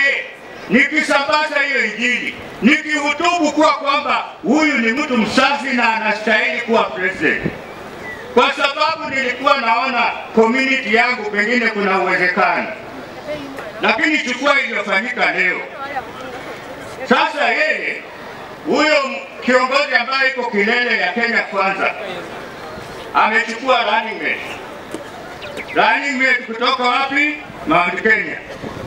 naye nikisambaza hiyo Injili, nikihutubu kuwa kwamba huyu ni mtu msafi na anastahili kuwa president, kwa sababu nilikuwa naona community yangu pengine kuna uwezekano, lakini chukua iliyofanyika leo. Sasa yeye huyo kiongozi ambaye iko kilele ya Kenya Kwanza amechukua running mate. Running mate kutoka wapi? Mount Kenya.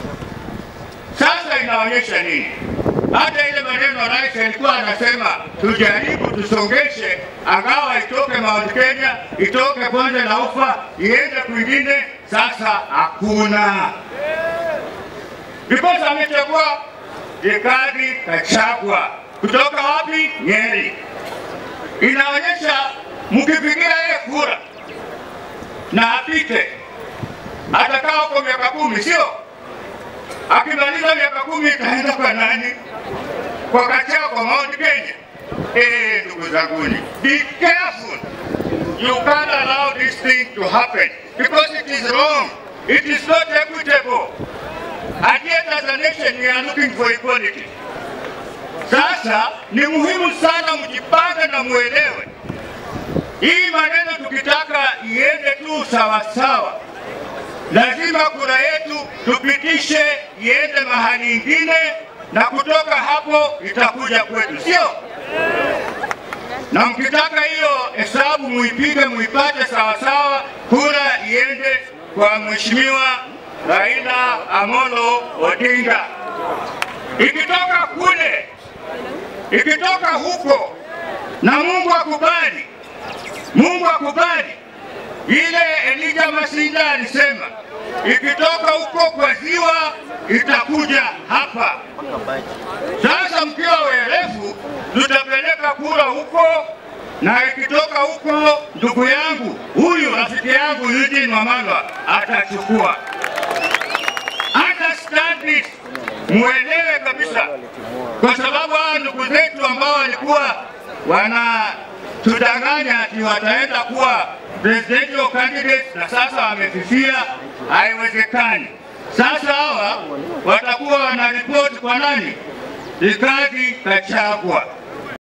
Sasa inaonyesha nini? Hata ile maneno rais alikuwa anasema tujaribu tusongeshe, angawa itoke Mount Kenya, itoke bonde la ufa, iende kwingine. Sasa hakuna, because amechagua Rigathi Gachagua kutoka wapi? Nyeri. Inaonyesha mkipigia yeye kura na apite, atakaa huko miaka kumi, sio? Akimaliza miaka kumi itaenda kwa nani? Kwa Gachagua, kwa Mount Kenya. Eh, ndugu zanguni, be careful. You can't allow this thing to happen because it is wrong. It is not equitable. And yet as a nation we are looking for equality. Sasa ni muhimu sana mjipange na muelewe hii maneno, tukitaka iende tu sawasawa, lazima kura yetu tupitishe iende mahali ingine, na kutoka hapo itakuja kwetu, sio? Na mkitaka hiyo hesabu muipige, muipate sawasawa, kura iende kwa mheshimiwa Raila Amolo Odinga. Ikitoka kule, ikitoka huko, na Mungu akubali, Mungu akubali ile Elijah Masinga alisema, ikitoka huko kwa ziwa itakuja hapa. Sasa mkiwa werefu, tutapeleka kura huko, na ikitoka huko, ndugu yangu huyu rafiki yangu Eugene Wamalwa atachukua. Understand this, muelewe kabisa, kwa sababu hawa ndugu zetu ambao walikuwa wanatudanganya ati wataenda kuwa presidential candidates na sasa wamefifia, haiwezekani. Sasa hawa watakuwa wanaripoti kwa nani? Rigathi Gachagua.